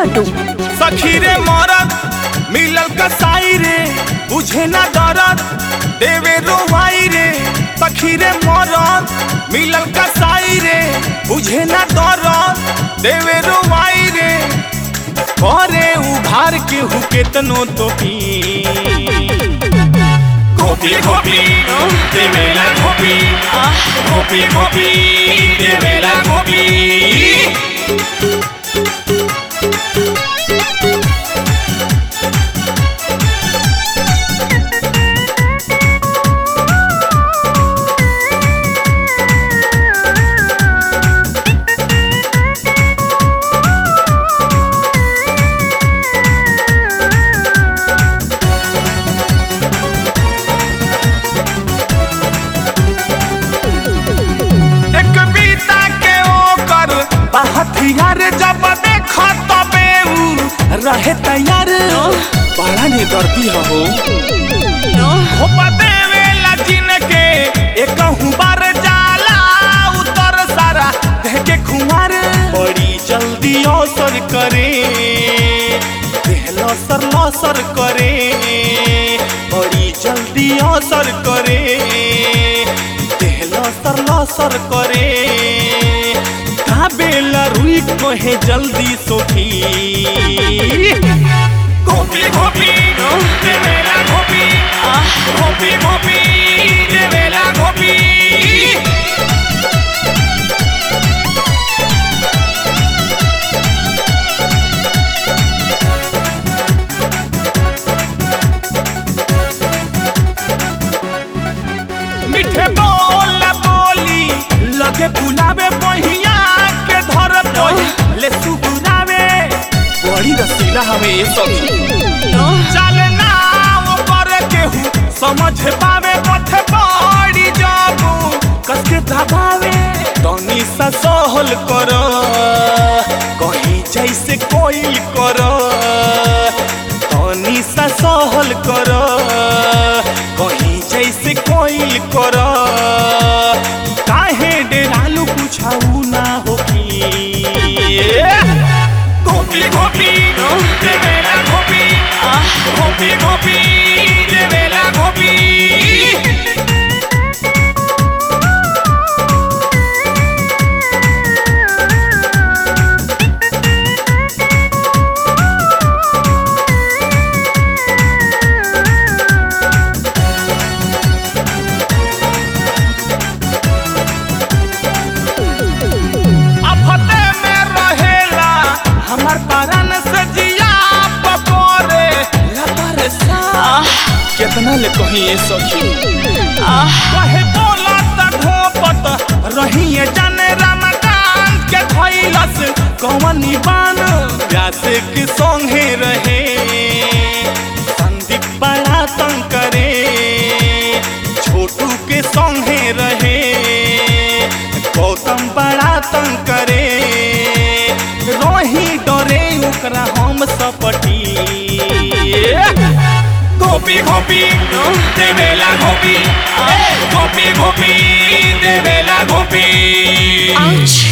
लड्डू सखी रे मरद मिलल कसाई रे बुझे ना दरद देवे रोवाई रे सखी रे मरद मिलल कसाई रे बुझे ना दरद देवे रोवाई रे करे उभार के हु केतनो तो पी गोपी गोपी देवेला गोपी गोपी गोपी देवेला गोपी एक बीता के ओकर हथियार जब देख तबे उ रहे तैयार बड़ा ने दर्दी हो खोपा देवे लजिन के एक बार जाला उतर सारा देह के खुमार बड़ी जल्दी असर करे देह लसर लसर करे बड़ी जल्दी असर करे देह लसर लसर करे काबेला रुई कहे जल्दी सोखी गोपी गोपी देवेला गोपी गोपी गोपी देवेला गोपी मीठे बोल बोली लगे बुलावे बहिया के धर बही ले सुगुरावे बड़ी रसीला हमें ये सखी चले ना वो पर केहू समझ पावे पथ बड़ी जाबू कस के दबावे तनी सा सहल कर कहीं जैसे कोई कर तनी सा सहल कर कहीं जैसे कोई कर काहे डेरालू कुछाऊ ना होकी गोपी गोपी देवेला गोपी गोपी गोपी देवेला गोपी अफते में रहेला हमर परन से जिया पकोरे लपर सा कितना ले कहीं ये सखी कहे बोला त ढोपत रहिए जाने रमकान के धैलस कवनी बान व्यास के संगे रहे संदीप बड़ा तंग करे छोटू के संगे रहे गौतम बड़ा तंग करे रोही डरे ओकरा हम सपटी गोपी गोपी देवेला गोपी गोपी गोपी देवेला गोपी आउच